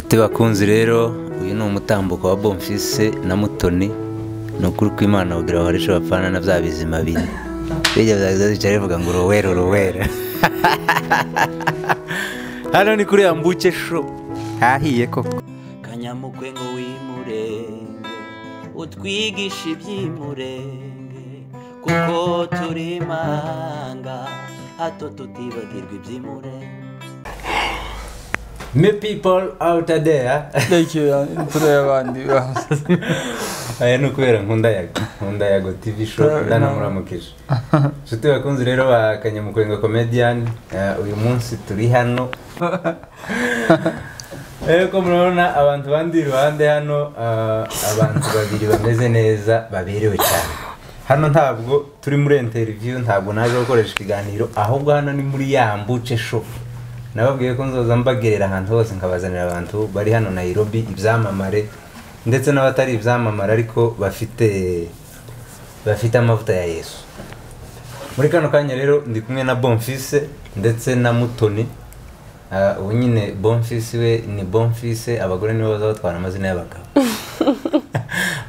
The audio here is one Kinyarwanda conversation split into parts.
nshuti bakunzi rero uyu ni umutambuko wa bomfise na mutoni ni ukuri kw'imana kugira ngo bakoreshe bapfana na bya bizima bine bijya byaza bicara bivuga ngo uruwera uruwera hano ni kuri yambuke sho hahiye koko kanyamukwe ngo wimurenge utwigishe iby'imurenge kuko turi imanga hato tutibagirwa iby'imurenge me people out there rekera imfura y'abandi aya ni ukubera nkunda yago nkunda yago tv show ndanamuramukije inshuti bakunzi rero ba kanyamukwenga comedian eh, uyu munsi turi hano Eko murabona abantu bandi iruhande hano ah, abantu babiri bameze neza baberewe cyane hano ntabwo turi muri interview ntabwo naje gukoresha ikiganiro ahubwo hano ni muri yambuce show nababwiye ko nzoza mbagerera ahantu hose nkabazanira abantu bari hano Nairobi ibyamamare ndetse n'abatari ibyamamare ariko bafite bafite amavuta ya Yesu muri kano kanya rero ndi kumwe na Bonfise ndetse na Mutoni Ah, ubu nyine Bonfise we ni Bonfise abagore nibo baza batwara amazina y'abagabo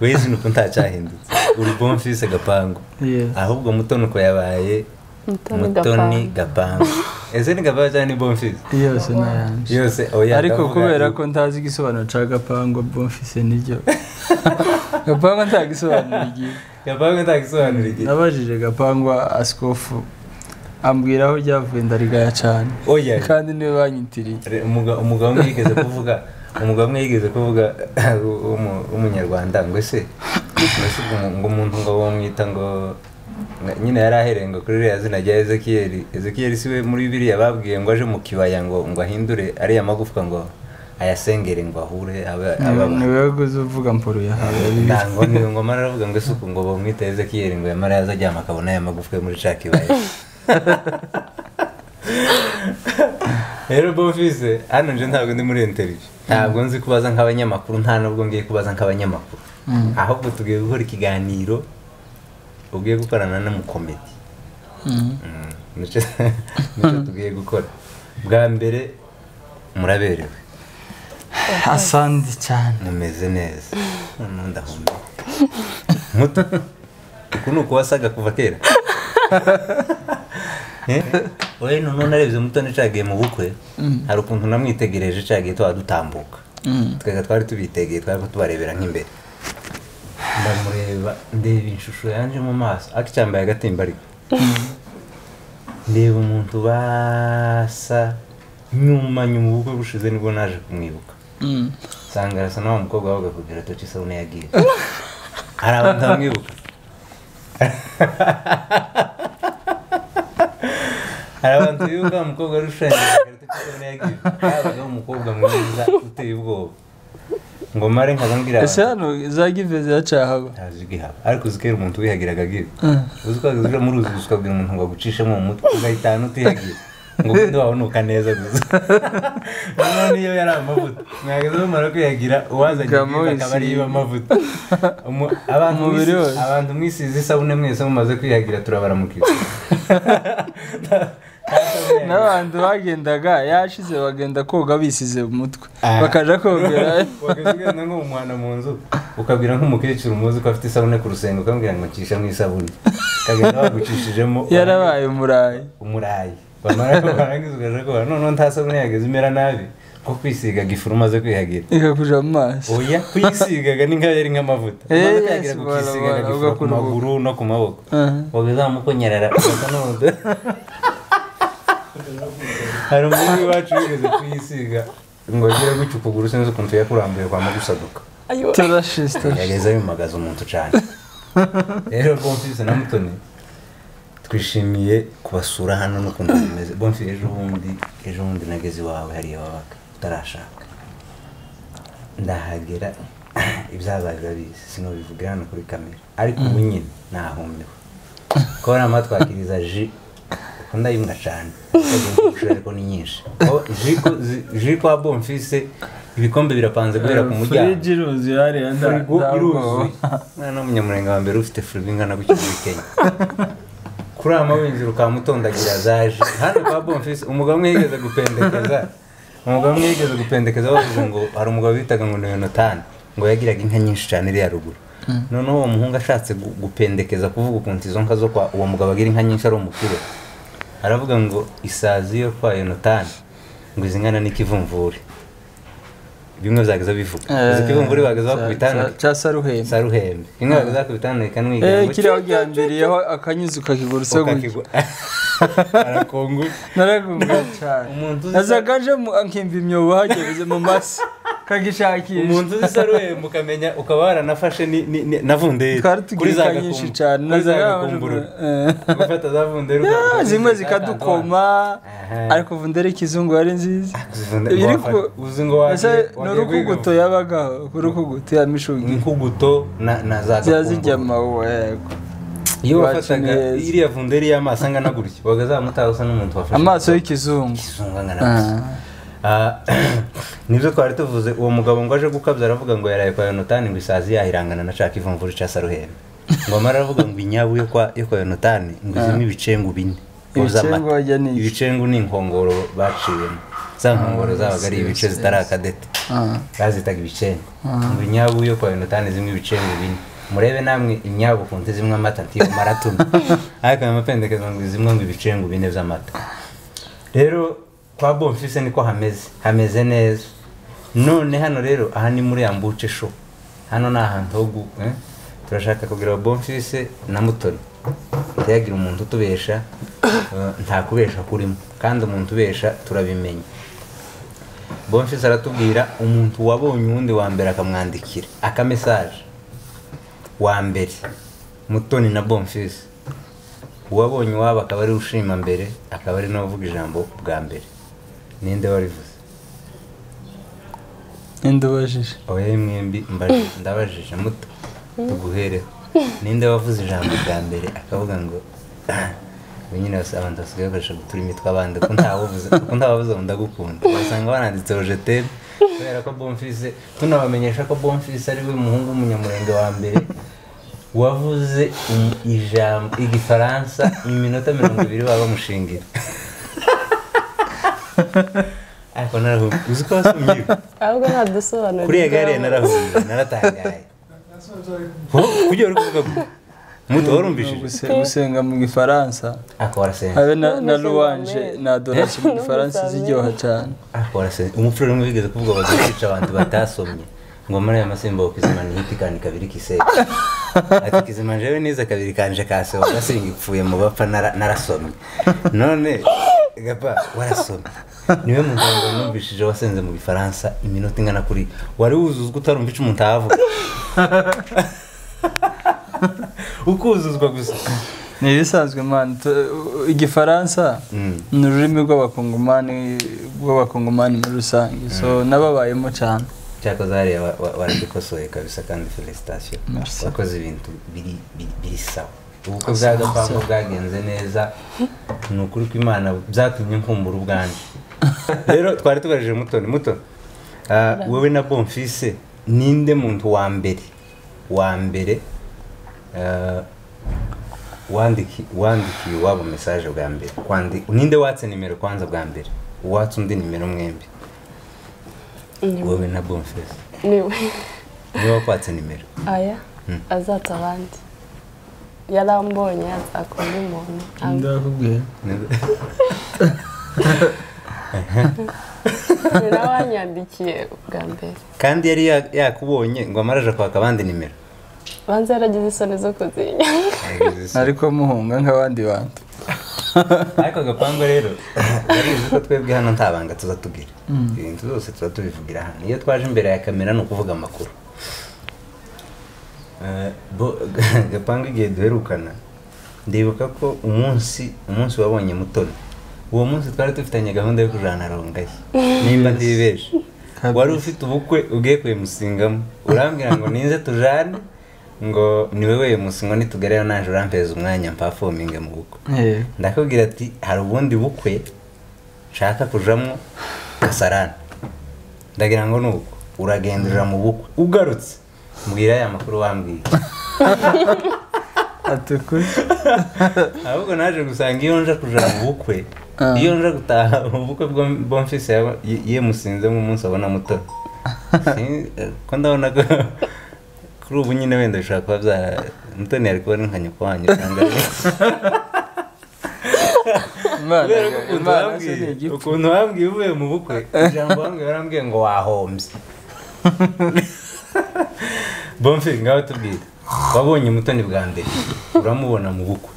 wizi ni uko ntacyahindutse uri Bonfise Gapangu Yeah. ahubwo Mutoni uko yabaye Mutoni Mutoni Gapangu ese ni Gapangu cyangwa ni Bonfise yose n'ayanje yose oya ariko ndavuga kubera ni- ko ntazi igisobanuro cya gapangu bomfise niryo gapangu nta gisobanuro igihe Gapangu ntagisobanura igihe nabajije gapangu asikofu ambwira aho ryavuye ndarigaya cyane oya kandi niwe banyitiriye Re- umuga- umugabo umwe yigeze kuvuga umugabo umwe yigeze kuvuga w'umu- w'umunyarwanda ngo ese mbese ubwo umu- ngo umuntu ngo bamwita ngo nga- nyine yari ahereye ngo kuri ririya zina rya ezekiyeli ezekiyeli si we muri biriya babwiye ngo aje mu kibaya ngo ngo ahindure ariya magufwa ngo ayasengere ngo ahure abe abe abantu. ni wowe guza uvuga mporo yahawe bibiri ntango ni ngo mara aravuga ngo isuku ngo bamwita ezekiyeli ngo yamara yaza aryama akabona aya magufwa yo muri ca kibaya rero bofise hano nje ntabwo ndi muri interiviyu ntabwo nzi kubaza nk'abanyamakuru nta nubwo ngiye kubaza nk'abanyamakuru Mm. ahubwo tugiye gukora ikiganiro ugiye gukorana n'umukomedi Mm. Mm, nicyo nicyo tugiye gukora bwa mbere muraberewe asandi cyane numeze neza noneho ndahumeka muto uku ni uku wasaga kuva kera Eh? oya noneho narebye muto nicagiye mu bukwe hari ukuntu namwitegereje cagiye tuba dutambuka Mm. twega twari tubitegeye twari tubarebera nk'imbere ndamureba ndeba ishusho yanje mu maso ariko icyambaye agatimba ariko ndeba umuntu basa nyuma nyuma ubukwe bushize nibwo naje kumwibuka Mm. nsanga arasa na wa mukobwa wabaga ku biro atoca isabune yagiye hari abantu bamwibuka hari abantu bibuka wa mukobwa wari ushushanyije ku biro atoca isabune yagiye yabagaho umukobwa mwiza uteye ubwoba ngo mare nkaza mbwira ese abantu hano za give ziracahaba ntazi ugihaba ariko uzi ko iyo umuntu wihagiraga agiye Mm. uzi ko uja mu ruzi gusa ukabwira umuntu ngo agucishemo mu mutwe ugahitana utihagiye ngo ubundi wabonuka neza gusa noneho niyo yari amavuta mwagaze bamara kwihagira uwazanye Gamo ubwiza akaba ariyo iba amavuta Umu- abantu Umubiri mwisi- wose. abantu mwisize isabune mwese mumaze kwihagira turabaramukiza n'abantu bagendaga yashize bagenda koga bisize umutwe Ah. bakaja kogera wagasigarana nk'umwana mu nzu ukabwira nk'umukecuru umuzi ko afite isabune ku rusenge ukambwira ngo ncisha mu isabune ukagenda bagucishijemo yarabaye umurayi umurayi bamara barangiza ukaja kuba noneho nta sabune yageze imera nabi ko kwisigaga ifuru umaze kwihagira ikakuja mu maso oya kwisigaga ni nk'ayo yari nk'amavuta Eh, umaze kwihagira yes, kukisigaga bora, gifura ku ugakora ubu. maguru no ku maboko Aha. wageze mukonyerera ugasa n'umudo hari umuntu iwacu wigeze kuyisiga ngo agire gutya ukuguru sinzi ukuntu yakurambuye kwa magusaduka Ayo. turashize turashize yageze yumagaza umuntu cyane rero bonfise na mutoni twishimiye kubasura hano n'ukuntu bimeze bonfise ejo bundi ejo bundi nageze iwawe hariya wabaga utarashaka ndahagera ibyabaye urabizi sinabivugira hano kuri kamera ariko ubu nyine nahumiwe kubona amatwakiriza ji kuko ndayinywa cyane ariko ni nyinshi Ko ji ko- zi- ji kwa bonfise ibikombe birapanze guhera ku muryango furiji iruzuye hariya nda- furigo nda- iruzuye mwana w'umunyamurenge wa mbere ufite furigo ingana gutya muri kenya kuri aya mabinzira ukamutondagira zaje hano kwa bonfisi umugabo umwe yigeze gupendekeza umugabo umwe yigeze gupendekeza bavuze ngo hari umugabo bitaga ngo ni yonatani ngo yagiraga inka nyinshi cyane iriya ruguru noneho uwo muhungu ashatse gu- gupendekeza kuvuga ukuntu izo nka zo kwa uwo mugabo agira inka nyinshi ari umukire aravuga ngo isazi yo kwa yonatani ngo izi nkana n'ikivumvuri bimwe byageza bivuga izi ikivumvuri bageze bakubitana cyasa ruhembe saruhembe bimwe bageze bakubitana ikanwiga eh kiriya gihambiriyeho akanyuzi ukakigurutse gutya arakungu naragunga cyane umuntu uzi- nazagaje nkimva imyobo hagereze mu masi kagishakisha umuntu uzi saruhembe ukamenya ukaba waranafashe ni- ni- ni- na vunderi twari tugira inka nyinshi cyane kuri za nazagaje gakumburu gufata za vunderi Ah, ugakumbura zimwe izi zikadukoma Aha. ariko vundere kizungu ari nziza Vunderi iri wafata- ku- uzi ngo ese wagiye- ni wagiye kwiga urukuguto yabagaho urukuguto ya mishugi inkuguto na na za ziba gakumburu. zijya amawuwa yego iyo Wacu wafataga neza. iriya vunderi y'amaso angana gutya wagazamutaha usa n'umuntu wafashe amaso y'ikizungu ikizungu angana gutya Ah. Ah, nibyo twari tuvuze uwo mugabo ngo aje gukabya aravuga ngo yaraye kwa yonatani ngo isazi yahirangana na caka ivumvuri ca saruhembe ngoma aravuga ngo inyabu yo kwa yo kwa yonatani ngo izimo ibicengu bine ngo z'amata. Ibicengu wajya ni iki? ibicengu ni inkongoro baciyemo za nkongoro zabaga ari ibice zitari akadete Ah. bazitaga ibicengu ngo inyabu yo kwa yonatani zimwe ibicengu bine murebe namwe inyabu ku nte zimwe amata ntiyo maratuma ariko ayo mapendekezo ngo zimwe ngo ibicengu bine by'amata rero kwa bonfise niko hameze hameze neza none hano rero aha ni muri ambuce sho hano ni ahantu ho gu eh? turashaka kugira bonfise na mutoni ntiyagira umuntu utubesha eh, nta kubesha kurimo kandi umuntu ubesha turabimenya bonfise aratubwira umuntu wabonye uwundi wa mbere akamwandikira akamesaje wa mbere mutoni na bonfise uwabonye iwabo akaba ari ushima mbere akaba ari n'uwavuga ijambo bwa mbere ninde warivuze indubajije oya mwembi mbaje ndabajije muto tuguhereho ninde wavuze ijambo bwa mbere akavuga ngo ubu nyine basi abantu basigaye bakoresha gutura imitwe abandi ko ntawavuze ko ntawavuze ngo ndagukunda basanga baranditse ojeteri kubera ko bonfise tunabamenyesha ko bonfise ari we muhungu w'umunyamurenge wa mbere wavuze im- ijambo igifaransa iminota mirongo ibiri baba bamushingira ariko narahumye uzi ko wasomye ahubwo ntadusobanurira kuri iyo gare narahunze naratangaye Ho, kujya uri kuvuga ngo muto warumvishije Guse- gusenga mu gifaransa ako warasenze habe na- na Numvise ruwanje amazina. na dorasi mu gifaransa ziryoha cyane ako warasenze umupfura rumwe bigeze kuvuga bagiye kwica abantu batasomye ngo muri aya masimbo kizima ni hiti kandi kabiri kiseye ati kizima jewe nize kabiri kanje kase warasenga ipfuye mu bapfa nara- narasomye none gapa warasomye niwe muganga numvishije wasenze mu gifaransa iminota ingana kuri wari wuzuzwa utarumva ico umuntu avuga ukuzuzwa gusa ni ibisanzwe mani tu- igifaransa Mm. ni ururimi rw'abakongomani rw'abakongomani muri rusange so n'ababayemo cyane cyakoze hariya wa- wa- warabikosoye kabisa kandi felicitation Merci. wakoze ibintu biri biri- biri sawa ubukwe bwa gapangu bwagenze neza ni ukuri ko imana byatumye nkumbura ubwanjye rero twari tugajeje mutoni mutoni ah, wowe na bonfise ninde muntu wa mbere wa mbere ah, wandiki- wandikiye iwabo mesaje bwa mbere Kwandi- ninde watse nimero kwanza bwa mbere watse undi nimero mwembi wowe na bonfise niwe niba wakwatse nimero aya Mm. azatsa abandi yarambonye azakora undi muntu ndakubwira ni nawe wanyandikiye bwa mbere kandi yari ya- yakubonye ngo amaraje kwaka abandi nimero banza yaragize isoni zo kuzinya ariko muhunga nk'abandi bantu ariko agapangu rero barizi ko twebwe hano nta banga tuza tugira ibintu byose tuba tubivugira hano iyo twaje imbere ya kamera ni ukuvuga amakuru Eh, bo- gapangu igihe duherukana ndibuka ko umunsi umunsi wabonye mutoni uwo munsi twari dufitanye gahunda yo kujana rongaye nimba ntibibeje Kabisa. wari ufite ubukwe ugiye kuyimusingamo urambwira ngo ninze tujane ngo ni wowe yemusi ngo nitugereyo naje urampeza umwanya mpafominge mu bukwe Eh, ndakubwira ati hari ubundi bukwe nshaka kujamo kasarana ndagira ngo ni uko uragendera mu bukwe ugarutse mbwira ya makuru wambwiye atukuje ahubwo naje gusanga iyo nje kujana mu bukwe Ah. iyo nje gutaha ubukwe bwo bomfise yaba- ye- yemusinze mu munsi abona muto Si- eh, ko ndabona ko kuri ubu nyine wenda bishobora kuba bya mutoni yari kubona nka nyoko wanyu cyangwa Imana- kubera ko ukuntu Imana se wambwiye ni igipfu. ukuntu wambwiye uvuye mu bukwe ijambo wambwiye warambwiye ngo wahombye bomfi ngaho tubwire wabonye umutoni bwa mbere uramubona mu bukwe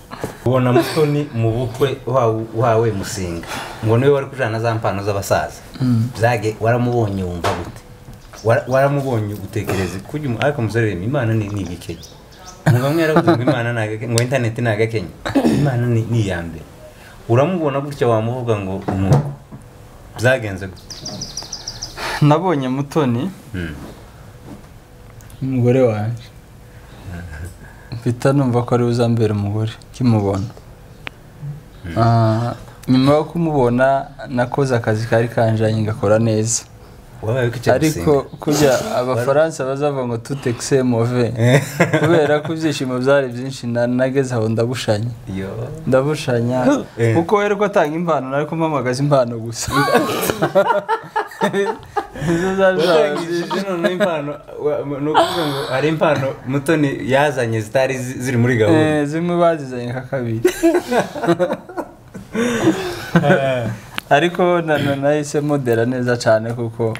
ubona mutoni mu bukwe wa- wawe musinga ngo niwe wari kujana za mpano z'abasaza byage waramubonye wumva gute Wara- waramubonye utekereza kuko uyu mu- ariko umusore reba imana ni ni igikenya umugabo umwe yaravuze ngo imana ni agakenya ngo interineti ni agakenya imana ni ni iya mbere uramubona gutya wamuvuga ngo umwuko byagenze gute nabonye mutoni Mm. umugore wanjye mpita numva ko ari uzambera umugore kimubona nyuma yo kumubona nakoze akazi kari kanjanye ngakora neza wabaye ko icyo ariko kurya abafaransa bazava ngo tutekise move kubera ko ibyishimo byari byinshi na- nageze aho ndabushanya yo ndabushanya Eh. kuko wera ko atanga impano nariko mpamagaza impano gusa Izo zari zaba zije. watangishije noneho impano wa- ni ukuvuga ngo hari impano mutoni yazanye zitari zi- ziri muri gahunda Eh, zimwe bazizanye nka kabiri ariko na- na- nahise modera neza cyane kuko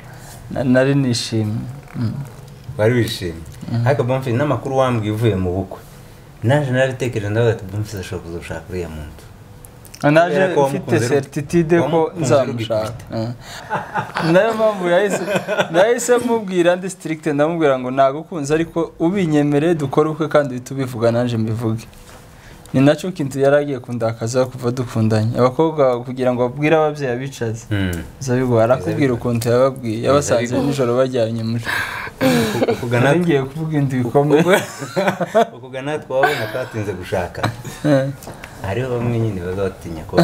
na- nari nishimye Mm. wari wishimye ariko bamfi n'amakuru wambwiye uvuye mu bukwe naje narabitekereje ndavuga ati bamfi zashobora kuzoshaka uriya muntu naje Kubera ko mfite wamukunze uri- certitude ko wamukunze uri nzamushaka Mm. nayo mpamvu yahise nahise mubwira ndi strict ndamubwira ngo nagukunze ariko ubinyemere dukore ubukwe kandi uhite ubivuga nanjye mbivuge ni nacyo kintu yari agiye kundakaza kuva dukundanye abakobwa kugira ngo babwire ababyeyi abicaze Mm. zabigwa arakubwira ukuntu yababwiye yabasanze nijoro bajyanye muri ukugana nari ngiye kuvuga inda bikomeye ukugana twabona twatinze gushaka hariho bamwe nyine baba batinya ko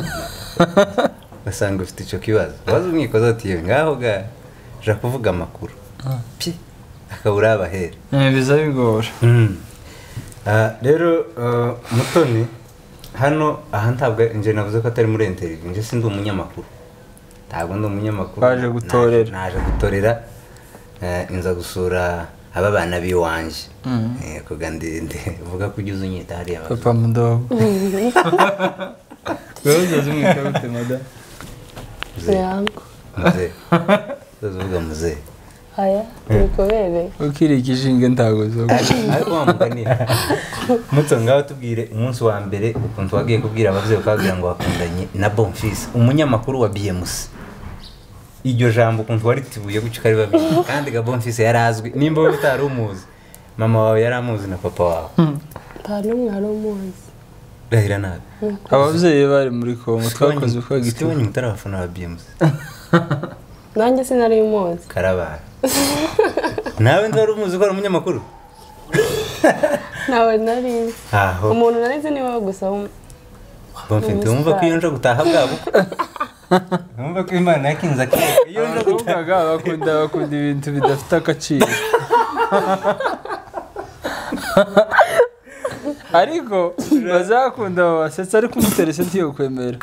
basanga ufite icyo kibazo waza umwikozi ati yewe ngaho ga ja kuvuga amakuru pi akabura abahera Eh, biza bigora rero eh, mutoni hano aha ntabwo nje navuze ko atari muri interiviyu nje si ndi umunyamakuru ntabwo ndi umunyamakuru Waje gutorera. Naje- naje gutorera eh, nza gusura aba bana b'iwanjye Mm. Eh, kuga ndi- ndi- vuga ko ujya uzunyita hariya abazungu. papa mudogo wewe uzaza umwikabute madamu Mzee. yangu mzee uzavuga mzee haya nikubereye ukiri ikishinge ntago zoga ariko wamugani mutso ngaho tubwire umunsi wa mbere ukuntu wagiye kubwira ababyeyi ukababwira ngo wakundanye na bonfise umunyamakuru wa bmc iryo jambo ukuntu waritibuye gutyo ukaribabwira kandi ga bonfise yari azwi nimba wowe utari umuzi mama wawe yari amuzi na papa wawe nta n'umwe wari umuzi gahira nabi ababyeyi be bari muri kongo twakoze uko gito gito wanyu mutari abafana ba bmc nanjye sinari umuzi karabara nawe nzi wari umuzi ko ari umunyamakuru ntawe nari nzi aho umuntu nari nzi ni wowe gusa w'um- bamfite wumva ko iyo nje gutaha bwabo wumva ko imana yakinze akera iyo nje gutaha abakobwaga bakunda bakunda ibintu bidafite agaciro ariko bazakunda babasetsa ariko umuterese ntiyo kwemera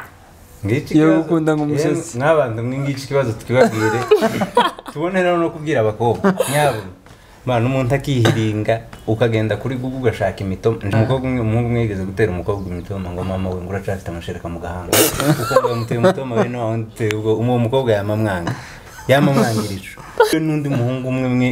ngiki Iyo kibazo- gukunda nk'umusetsi. Yemwe, mwabanza mwe ngiki ikibazo twibabwire tubone rero no kubwira abakobwa nyabo mwana umuntu akihiringa ukagenda kuri google ugashaka imitoma Nje umukobwa umwe umuhungu umwe yigeze gutera umukobwa imitoma ngo mama we ngo uracafite amashereka mu gahanga kuko ngo yamuteye umutoma we no wamuteye ubwo uwo mukobwa yamamwanga yamamwangira ico We n'undi muhungu umwe umwe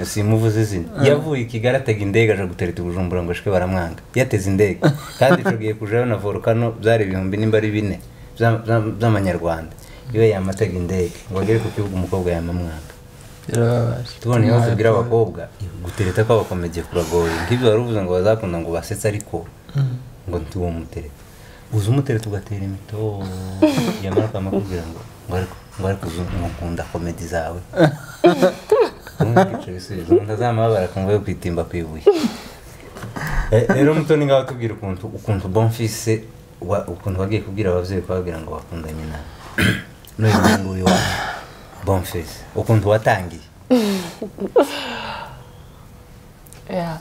uh, simuvuze izina yavuye i kigali atega indege aje gutereta ubujumbura ngo ashike baramwanga yateze indege kandi icobwiye kujayo na volcano byari ibihumbi nimba ari bine by'a- by'a- by'amanyarwanda iyo yamatega indege ngo agere ku kibuga umukobwa yamamwanga birababaje tubona ibibazo bigira abakobwa gutereta kw'abakomeye kuragoye nk'ibyo wari uvuze ngo bazakunda ngo basetse ariko ngo ntiwo mutereta uza umutereta ugatera imito yamara kwamukubwira ngo ngo ariko ngo ariko uzi nkunda komedi zawe ntukice ibisubizo umuntu azamababara akumva yo kwitimba ku ibuye Eh, rero mutoni ngaho tubwira ukuntu ukuntu bonfise wa- ukuntu wagiye kubwira ababyeyi kubabwira ngo bakundanye nawe n'uyu nguyu wa bonfise ukuntu watangiye yeah.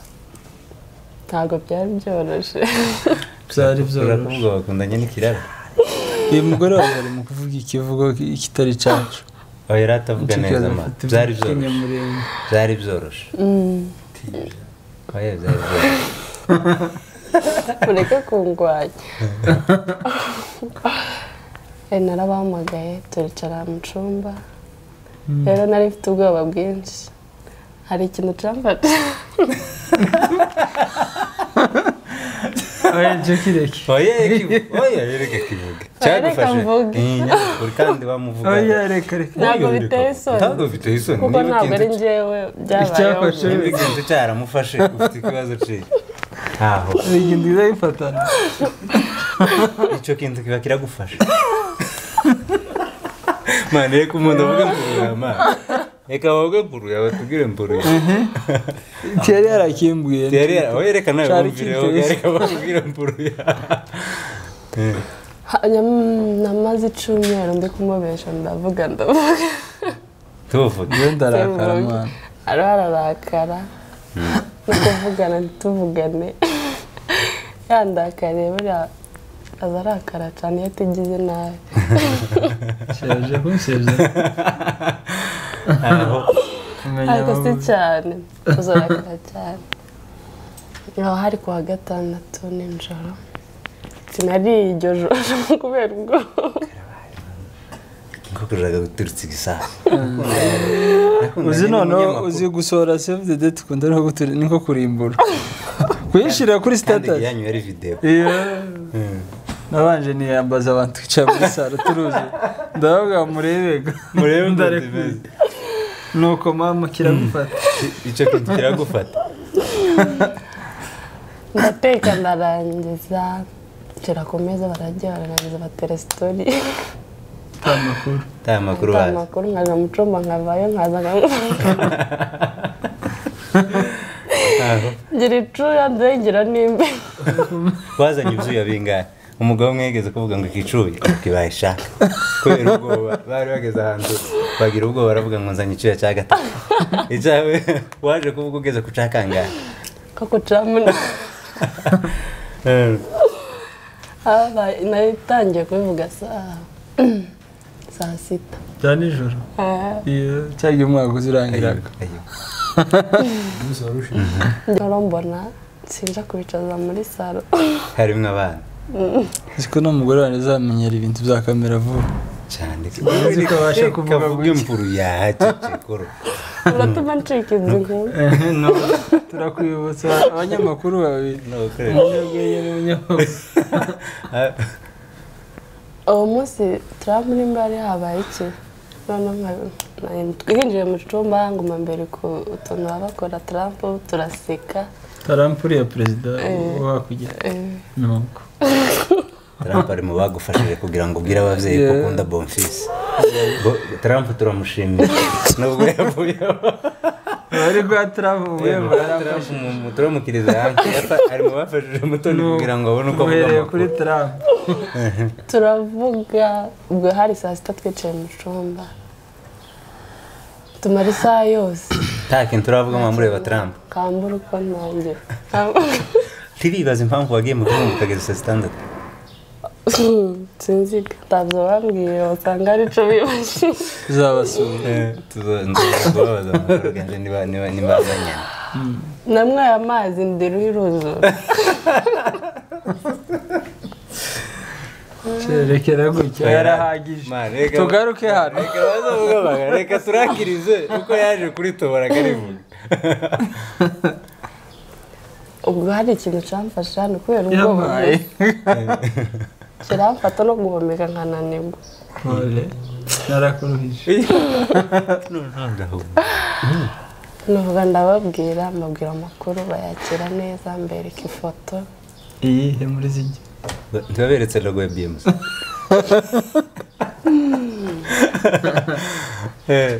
ntabwo byari byoroshye byari Ushobora byoroshye kuvuga bakundanye n'ikirara uyu mugore wawe ari mu kuvuga ikivugo kitari cyacu aho yari atavuga neza ma byari byoroshye byoroshye byari byoroshye Mm. oya byari byoroshye mureke kungwanya Eh, narabahamagaye turicara mu cyumba rero nari mfite ubwoba bwinshi hari ikintu cyamfata oya jeki reki oya kivu- oya reka kivuga cyagufashe mvuge. iyi nyabukuru kandi wamuvuga oya reka reka Ntabwo biteye isoni. ntabwo biteye isoni kuko Niba ntabwo ari ikintu- njyewe byabayeho Icyafashe. niba ikintu cyaramufashe ufite ikibazo cye ntaho hari ikintu kiza gifatana icyo kintu kiba kiragufasha mwana reka umuntu avuge mburuye amazi reka bavuge mburuye batubwire mburuye kera yarakimbwiye yari oya reka nawe Cyari bumvireho kiteye reka bakubwire mburuye Eh, Hanyuma, mm, namaze icyumweru mbi kumubesha ndavuga ndavuga tuvuge iyo ndarakara Cyangwa- mwana ariho ararakara no kuvugana ntituvugane yandakariye buriya aza arakara cyane iyo atigize nabi shaje kunshaje aho kumenya ariko si amavuta. cyane uzarakara cyane aho hari ku wa gatandatu nijoro sinariye iryo joro kubera ubwo inkoko iraga guturutsa ibisasu uzi noneho uzi gusohora save the date ukunda no gutura niko kurimbura kuyishyira kuri kandi status yanyu yari videwo iyo Mm. nabanje niyambaza abantu twicara muri saro turuze ndavuga murebega murebe Ndare mbizi. nuko mama kiragufata icyo kintu kiragufata ndateka ndarangiza nshyira ku meza bararya bararangiza batera sitori amakuru nta makuru nta bazi makuru nkaza mu cyumba nkavayo nkaza nkamuha aho ngira icuya nzengera nimba bazanye ibyuya bingahe umugabo umwe yigeze kuvuga ngo ikicuye ati bayishaka kubera ubwoba bari bageze ahantu bagira ubwoba baravuga ngo nzanye icyuya cya gatatu icyawe waje kuvuga ugeze ku cya kangahe ko kucamo Eh, habaye natangiye kubivuga saa saa sita bya nijoro iyo cyangwa umwaka uzirangiraga ayo. nkora mbona sinja kubicaza muri salo harimo abana siko n'umugore wanjye azamenyera ibintu bya kamera vuba cyane Uzi ko abasha kuvuga kavuga gutya. impuru yahakikikoro uratuma ncika inzu nkuru Ehe, no, turakwibutsa abanyamakuru babiri umunyabwenge n'umunyamakuru uwo munsi turamu nimba yari habaye iki noneho nka- na- twinjiye mu cyumba nguma mbere ku utuntu baba bakora turamu turaseka tarampuri ya perezida Eh. wakujya Eh, nuko Trump ari mu bagufashije kugira ngo ubwire ababyeyi ko Yeah. ukunda Bonfils Bo- Trump turamushimira nubwo yavuyeho bari rwataramu ubuyemo yaramushyize turamukiriza ari mu bafashije mutoni kugira ngo abone uko avuga uhereye amakuru kuri taramu turavuga ubwo hari saa sita twicaye mu cyumba tumara isaha yose nta kintu turavugamo mureba Trump kambura uko ntangira turibaza impamvu wagiye mu gihugu ukageza saa sitandatu sinziga ntabyo bambwiye usanga ari cyo bibajije tuzabasura tuzabaza amakuru ganze niba niba niba azanyana namwaye amazi ndiruho iruzura cerekera gutya yarahagije tugaruke hano reka bazavuga banga reka turakirize kuko yaje kuri tobora karivuga ubwo hari ikintu cyamfashe hano kubera ubwoba yabaye kiramfata no guhomeka nkananirwa kore narakuruhije nuvuga ndababwira mbabwira amakuru bayakira neza mbereka ifoto iyihe muri zijya ntibaberetse logo ya BMC Eh,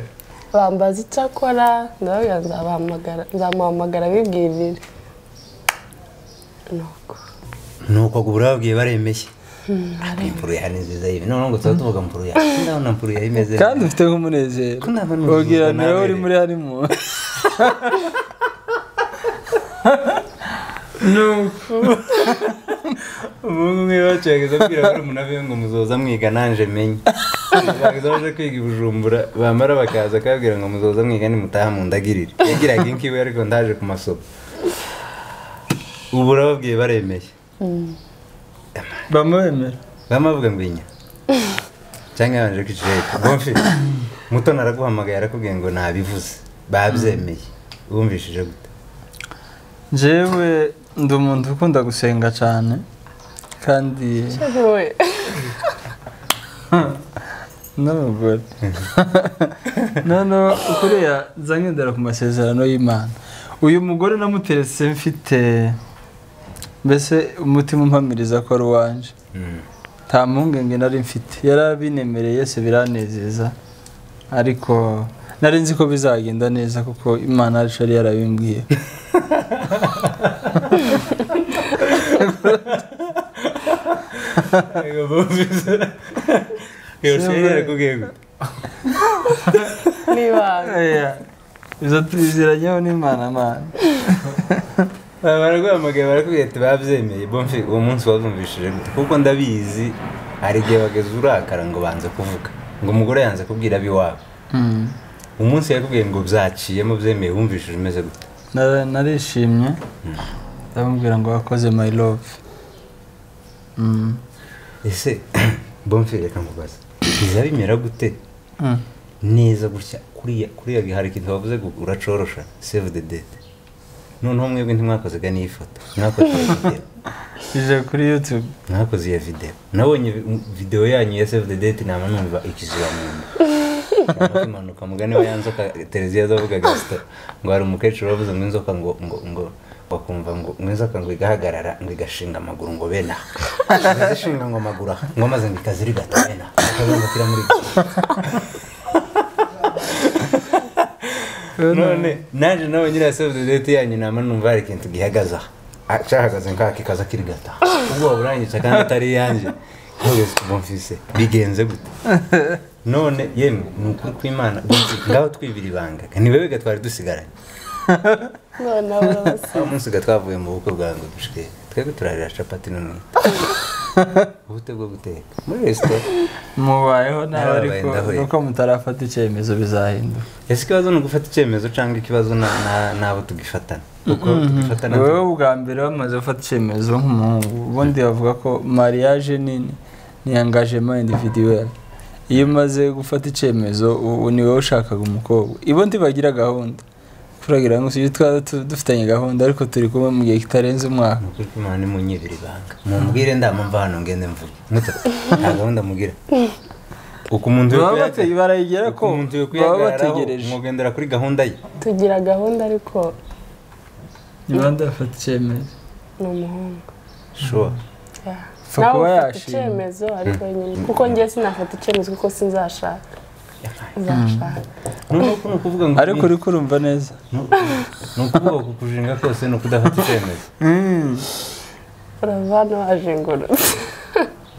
bambaza icyo akora ndababwira nzabahamagara nzamuhamagara bibwirire nuko nuko ubwo babwiye baremeshye impfuru yawe ni nziza yibi noneho ngo tuba tuvuga mpfuru yawe ndabona mpfuru yawe imeze kandi ufite nk'umunezero Ko nta bantu ubwira bavuga niwe uri nabereye. muri harimo nuko umuhungu umwe bacaga abwira barumuna be ngo muzoza mwiga nanje menye baza baje kwiga i bujumbura bamara bakaza akababwira ngo muzoza mwiga nimutaha mundagirire yagiraga inkiwe ariko ndaje ku masomo ubu urababwiye baremeye bamwemera bamwe bavuga ngo inya cyangwa yabanje kwicara hepfo bomfi muto naraguhamagaye arakubwiye ngo nabivuze babyemeye wumvishije gute njyewe ndi umuntu ukunda gusenga cyane kandi wowe n'abagore noneho kuriya nzagendera ku masezerano y'imana uyu mugore namuteretse mfite mbese umutima umpamiriza ko ari uwanje nta mpungenge nari mfite yari abinemereye se biranezeza ariko nari nzi ko bizagenda neza kuko imana yacu yari yarabimbwiye Yego, bumvise. Yego, se yarakubwiye gute n'ibanga Oya, izo tuziranyeho n'imana mana Aba baraguhamagaye barakubwira ati babyemeye bomfi uwo munsi wazumvishije gute kuko ndabizi hari igihe bageze urakara ngo banze kuvuga ngo umugore yanze kubwira ab'iwabo Mm. umunsi yakubwiye ngo byaciyemo byemeye wumvishije umeze gute Nara- narishimye ndamubwira ngo wakoze my love Mm. ese bomfi reka nkubaze biza bimera gute Mm. neza gutya kuriya kuriya hari ikintu bavuze ngo uracorosha save the date noneho mwebwe ntimwakozaga n'iyi foto mwakoze iyo video ije kuri youtube mwakoze iyo video nabonye vi- video yanyu ya save the date nama numva ikiziba mu nda Namaze impanuka mugani wa ya nzoka televiziyo zavuga gasita ngo hari umukecuru wavuze ngo inzoka ngo ngo ngo bakumva ngo ngo inzoka ngo igahagarara ngo igashinga amaguru ngo bena izishinga ngo amaguru aha ngo maze ngo ikazirigata bena ikazamukira muri iki none naje nawe nyiriya sefu deti yanyu nama numva hari ikintu gihagaza aha cyahagaze nkaka ikaza kirigata ubwo burangije kandi atari iyanjye nkubese bumvise bigenze gute none yemwe ni ukuri kw'imana bumvise, ngaho twibira ibanga ni wowe gatwari dusigaranye none urabasiga aho umunsi gatwavuye mu bukwe bwa ngo dushike twebwe turarira capati n'umwita ubute bwo guteka muri resitora mubayeho nawe Narabaye, ariko ndahuye. nuko mutarafata icyemezo bizahinduka ese ikibazo ni ugufata icyemezo cyangwa ikibazo na- na- n'abo tugifatana kuko tugifatana wowe bwa mbere wamaze gufata icyemezo nk'umuhungu ubundi bavuga ko mariage ni ni engagement individuel iyo umaze gufata icyemezo u- u- ni wowe ushakaga umukobwa ibo ntibagira gahunda kuragira ngo si twaba tu- dufitanye gahunda ariko turi kumwe mu gihe kitarenze umwaka nukuri ko imana imunyibira ibanga mumbwire ndamumva hano ngende mvuge muto nta gahunda mugira uko umuntu baba kwihagarara- bateye barayigera uko ko umuntu yo baba kwihagararaho bategereje umugendera kuri gahunda ye tugira gahunda ariko ntibandi bafata icyemezo ni umuhungu shuwa Yeah. Upfa nawe kuba ufata yashima. icyemezo ariko nyine kuko ngewe sinafata icyemezo kuko sinzashaka nzashaka ni ukuvuga ngo ariko uri kurumva neza ni ukuvuga ku kujinga kose ni ukudafata icyemezo urava hano wajengurutse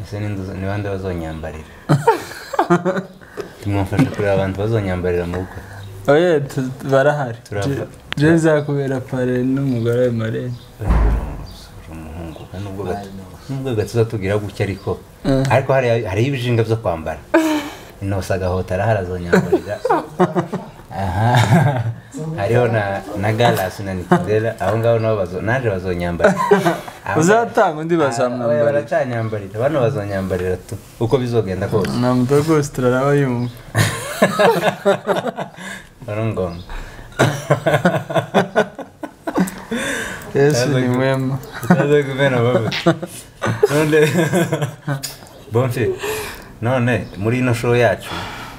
ese n'inzu- ni bande bazonyambarira tumwafasha kureba abantu bazonyambarira mu bukwe oye tu- barahari Turava. jeza kubera pare n'umugore we marene uri umuhungu kandi nubwo gato nubwo gato uzatubwira gutya ariko ariko hari- hariho ibijinga byo kwambara inosa agahota arahara azonyamburira aha hariho na na galasi na nikidera aho ngaho nabo bazo- naje bazonyambarira Aho- uzatanga undi Oya, bazamwambara baracanyambarira bano bazonyambarira tu uko bizogenda kose na rwose turaraba yumva ari ngombwa yesu ni mwema utaze kumena bavuze none bomfi none muri ino show yacu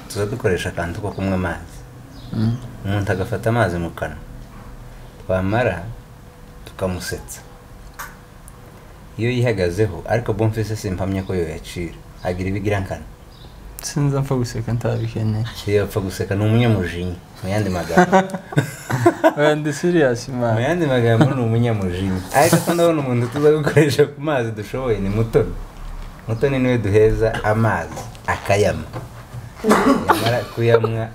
tuza dukoresha akantu ko kumwe amazi umuntu agafata amazi mu kanwa twamara tukamusetsa iyo yihagazeho ariko bomfi se simpamye ko yoyacira agira ibigira nkana sinzi apfa guseka ntabikeneye iyo yapfa guseka ni umunyamujinya mu yandi magambo oya ndi siriyasi mu mani yandi magambo ni umunyamujinya ariko ko ndabona umuntu tuza gukoresha ku mazi dushoboye ni mutoni mutoni niwe duheza amazi akayama yamara kuyamwa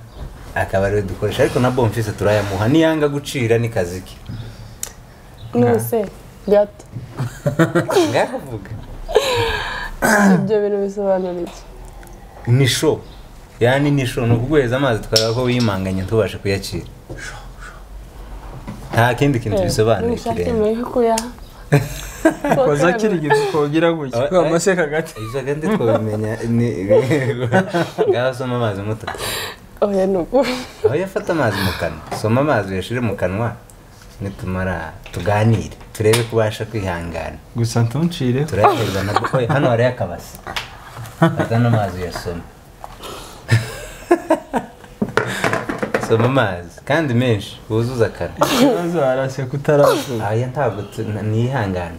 akaba ariwe dukoresha ariko na bomfise turayamuha niyanga gucira ni kazi ke nuse gato ngaho vuga ibyo bintu bisobanura iki ni sho yani ni sho ni ukuguhereza amazi tukareba ko wiyimanganye ntubashe kuyacira nta kindi kintu bisobanuye kirenze kirenze koza kirigita ukongera gutya Aba- kwa maseka hagati ibyo kandi twabimenya ni ngaho soma amazi muto oya ni uku aho yafata amazi mu kanwa soma amazi uyashyire mu kanwa nitumara tuganire turebe ko ubasha kwihangana gusa ntuncireho turayahereza na kuko hano hariho akabasi fata n'amazi uyasoma soma amazi kandi menshi wuzuza akanwa ikibazo harase kutaravuga aya ntabwo tu- n- nihangana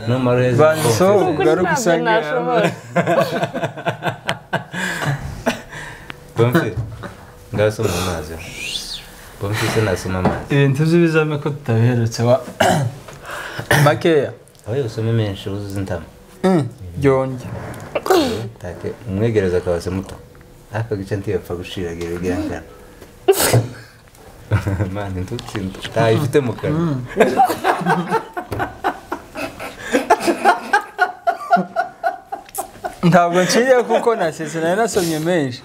numara ureze banditseho konfuse. ubwo ari ntabwo ugusanga nashoboye Bonfils, ngaho soma amazi bomfise nasoma amazi ibintu by'ibizame ko tutabiherutse wa makeya aho usome menshi wuzuze intama byongye take umwegereza akabase muto aka gice ntiyapfa gushiragira ubwihangana mana intutsi ntayifite mu kanwa ntabwo nciye kuko nasezeranye nasomye menshi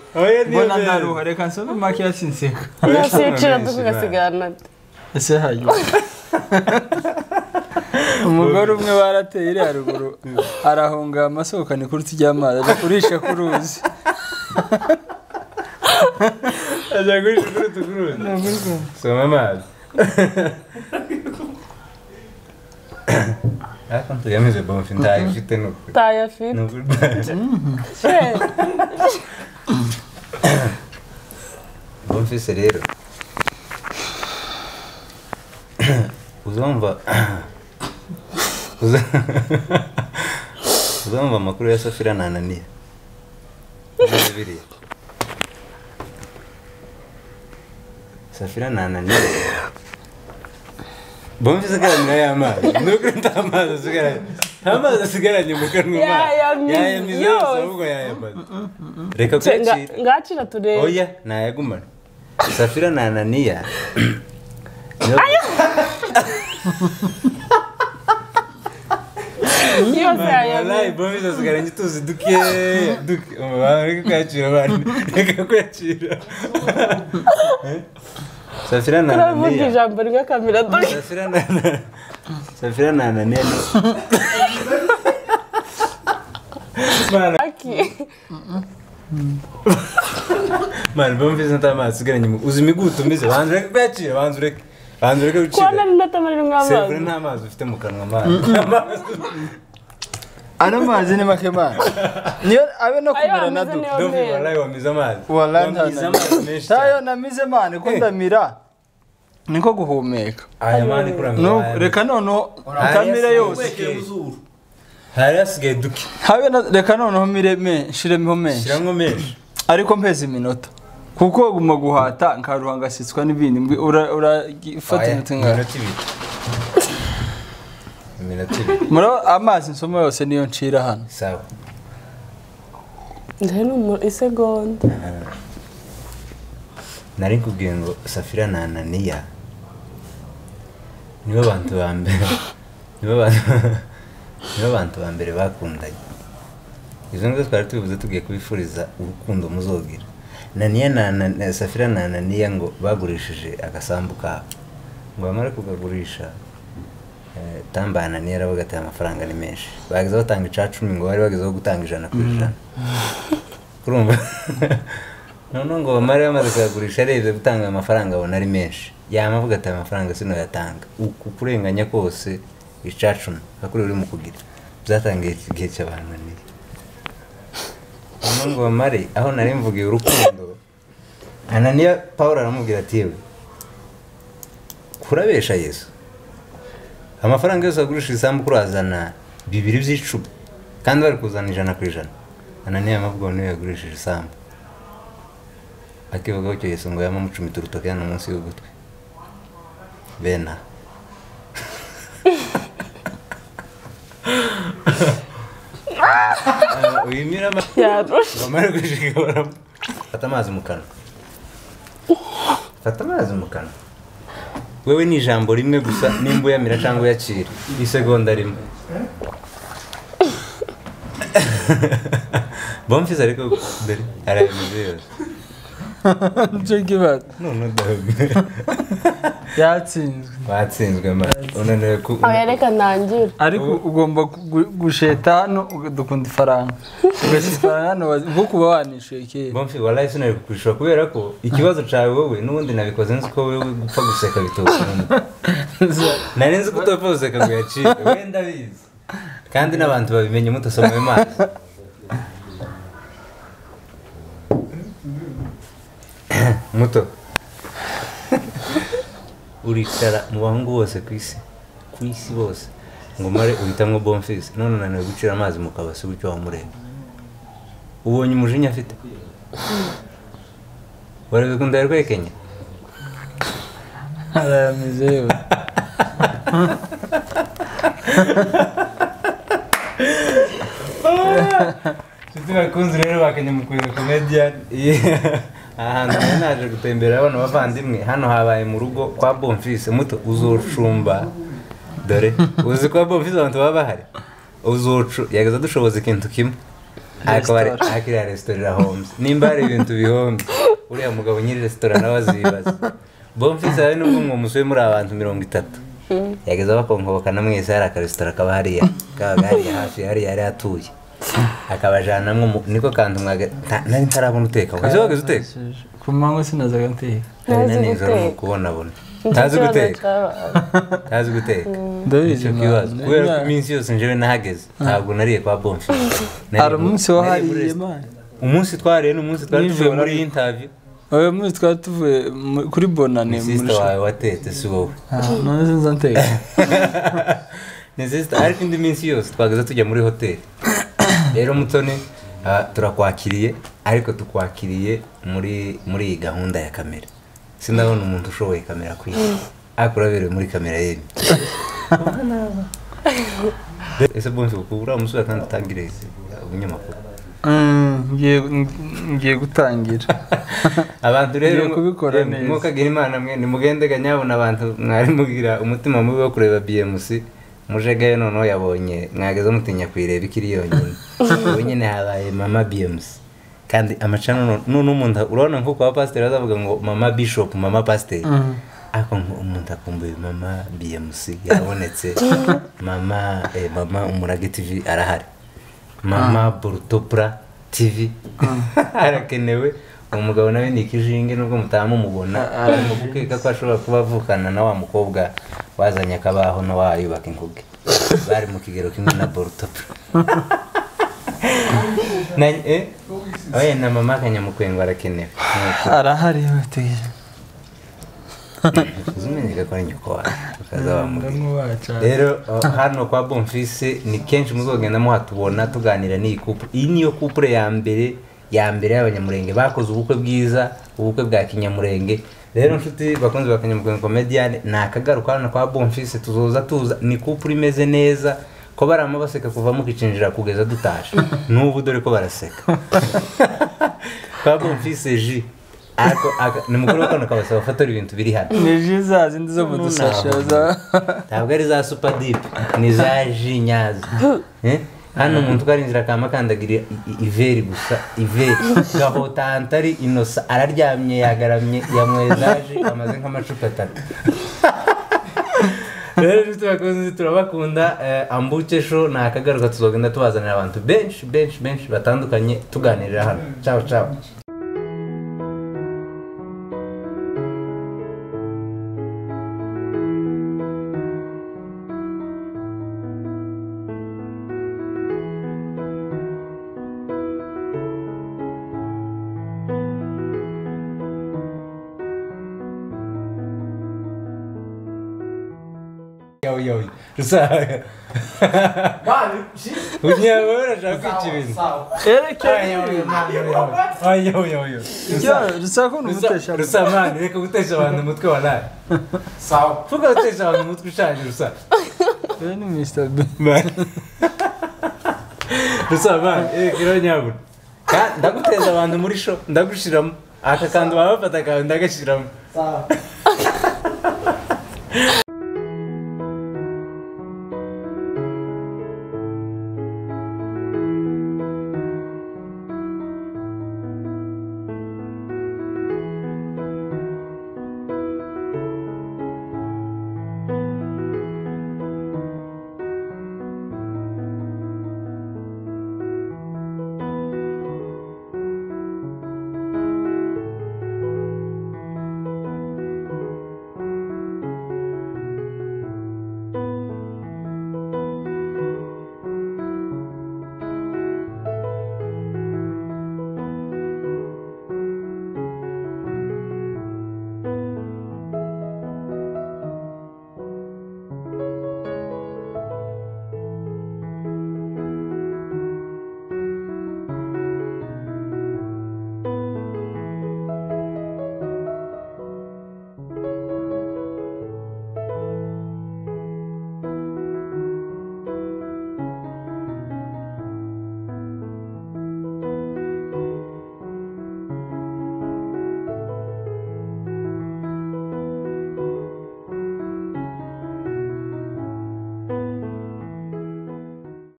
mbona ndaruha reka nsome makeya sinseka nasibicira tugasigarana ese hanyuma umugore umwe barateye iriya ruguru arahunga amasohokane kuruta ijyamazi ajya kurisha ku ruzi ajya gurisha kuri tuguruzi soma amazi ariko ntuyamize bomfi ntayifite ni ukuri Ni tayafite ukuri. bomfi se rero uzumva uza- uzumva amakuru ya safira na ananiya Uzi biriya safira na ananiya bomfi isigaranye y'amazi ni ukuri nta mazi asigaranye nta mazi asigaranye mu kanwa Yayamize yayamize yose yose. ahubwo yayamaze reka kuyacira ngacira turebe oya ntayagumana safira na ananiya nibo- yose Wallahi, yayamize bombi zasigaye njye tuzi duke duke umubano reka kuyacira abantu reka kuyacira safira na turavuga ananiya ijambo rimwe kamera dore Safira na Safira na ananiya ni- Mana, aki mana bombi ntamazi usigaranye mu- uzi imigutu umeze banza ureke kuyacira banza ureke banza ureke kuba gucira nari ndatamarira sefure nk'amazi nta mazi ufite mu kanwa amazi ano mazi ni make mazi niyo abe no kumera na Ayo, ameze duke neza. Dovi walayi wamize amazi. Walayi nta Wamize amazi menshi tayo cyane. namize mani ko ndamira niko guhumeka Aya mani kuri No, aya. reka noneho utamira yose Hari hasigaye duke. habe na- reka noneho mireme nshiremeho menshi Shyiramo menshi. ariko mpeze iminota kuko guma guhata nkaruha ngasitswa n'ibindi mbwi- ura- urafata Aya, iminota ngaho Iminota ibiri. Iminota ibiri. muri amazi nsoma yose niyo ncira hano Sawa. ndabona umu isegonda Nari kubwiye ngo Safira na Ananiya nibo bantu ba mbere. Nibo bantu nibo bantu ba mbere bakundanye. Izo nizo twari tubivuze tugiye kubifuriza urukundo muzogira. Naniya na Ana- Safira na Ananiya ngo bagurishije agasambu kabo. ngo bamare kukagurisha eh, tamba ananiya aravuga ati amafaranga ni menshi bageze batanga ica cumi ngo bari bagezeho gutanga ijana ku ijana urumva noneho ngo bamare bamaze kuyagurisha arebye gutanga amafaranga abona ari menshi yama avuga ati amafaranga sinoyatanga uku kurenganya kose ica cumi akuri uri mu kugira byatangiye iki gihe cy'abananiye noneho ngo bamare aho nari mvugiye urukundo ananiya pawulo aramubwira ati yewe kurabesha yesu amafaranga yose agurisha isambu kurazana bibiri by'icumi kandi bari kuzana ijana ku ijana ananiya amavuga ngo niwe yagurishije isambu akivugaho icyo yesu ngo yamamucumita urutoki hano munsi y'ugutwi bena wimira amazi yarusha bamara gushika baramu fata amazi mu kanwa fata amazi mu kanwa wewe ni ijambo rimwe gusa nimba uyamira cyangwa uyakira isegonda rimwe bomfize ariko dore arayamize yose nicyo kibara none udahabwe yatsinzwe batsinzwe mara unaniwe ku oya reka ntangire ariko ugomba gu- gusheta hano uga- dukunda ifaranga ugashyira ifaranga hano wazi- nko kuba wanishuye kera bomfi warayi sinari kukurusha kubera ko ikibazo cyawe wowe n'ubundi nabikoze nzi ko wowe gupfa guseka bitawukunda nari nzi ko utapfa guseka ngo uyacike wenda bizi kandi n'abantu babimenye mutasoma ayo mazi muto uricara mu bahungu bose ku isi ku isi bose ngo umare uhitamwo bomfisi none unaniwe gucira amazi mu kabasi gutyo wamureba ubonye umujinya afite barabikunda yarwekenya arayamize yewe nshuti bakunze rero bakenya mu kureba komediyani aha hantu nari naje gutembera abana bavandimwe hano habaye mu rugo kwa bomfise muto uzoshumba dore uzi kwa bomfise abantu baba bahari uzocu yageze dushoboza ikintu kimwe Restaurant. akiriya resitora irahomze nimba hari ibintu bihomze uriya mugabo nyiri resitora nawe azibaza bomfise hari n'ubwo mwo musuye muri abantu mirongo itatu yageze abakonkobokana mwese hari akaresitora kaba hariya kabaga hariya hafi hariya yari atuye akabajanamwo mu- niko kantu mwaga nta- nari ntarabona uteka wese wageze uteka ku manywa sinazaga nteka nari Ntazi na nijoro guteka. mu kubonabona ntazi guteka ntazi guteka ndabizi nicyo kibazo man. kubera ko Yeah. iminsi yose njyewe nahageze ntabwo nariye kwa bonfi Nariye hari mu- umunsi nariye muri wahariye resitora. man umunsi twariye ni umunsi twari tuvuye Nijoro. muri iyi interview uyu munsi twari tuvuye mu- kuri bonane ni muri sisita wawe watetse si wowe none sinza nteka ni sisita ariko indi minsi yose twageze tujya muri hoteli rero mutoni ah, turakwakiriye ariko tukwakiriye muri muri iyi gahunda ya kamera sindabona umuntu ushoboye kamera kwiye ariko uraberewe muri kamera yemye ese bonzi ukubura umusura kandi utangire ubunyamakuru Mm, ngiye ngiye gutangira abantu rero Ngiye kubikora eh, neza. mukagira imana mwe nimugende kanyabona abantu mwari mugira umutima mubi wo kureba bmc mujegayo noneho yabonye mwageze mutinya kuyireba ikiri yonyine ubu nyine habaye mama bmc kandi amacana none umuntu urabona nko kwa pasiteri bazavuga ngo mama bishop mama pasiteri Mm. ariko ngo umuntu akumbuye mama bmc yabonetse mama eh, mama umurage tv arahari mama burutopura tv arakenewe umugabo nawe ni ikijinge nubwo mutamumubona arimo gukeka ko ashobora kuba avukana na wa mukobwa wazanye akabaho na wa yubaka inguge bari mu kigero kimwe na burutopura na eh oya na mama kanyamukwengo arakenewe Nuko arahari we tegereje uzimenyeka ko ari nyoko wawe ukaza wamubwira ndamwubaha rero uh, hano kwa bomfise ni kenshi muzogenda muhatubona tuganira n'iyi couple iyi niyo couple ya mbere ya mbere y'abanyamurenge bakoze ubukwe bwiza ubukwe bwa kinyamurenge rero nshuti bakunzi ba kanyamurenge comedian ni akagaruka hano kwa bomfise tuzoza tuza ni couple imeze neza ko barama baseka kuva mukicinjira kugeza dutaje n'ubu dore ko baraseka kwa bomfise ji ariko aka- ni mukuru w'akana kabasaba gufotora ibintu biri hano ni ji za zindi zo mu dusashe za- ntabwo ari za supadipe ni za ji nyazo Eh? hano umuntu uko ari inzira akamakandagirira iveri gusa iveri gahotanta ari inosa araryamye yagaramye yamwezaje amaze nk'amacupa atatu rero inshuti bakunzi turabakunda eh, ambuke show ni akagaruka tuzogenda tubazanira abantu benshi benshi benshi batandukanye tuganirira hano ciao ciao yo yo rusaga unyawe urashaka kwicibintu erekeye ayoyoyo rusako ni umutesha rusa mani reka gutesha abantu umutwe wa nabi sawa fuka gutesha abantu umutwe ushaje rusa uyu ni mr b rusa mani reka iranyabura ndaguteza abantu muri sho ndagushiramo aka kantu waba bafata akawe ndagashiramo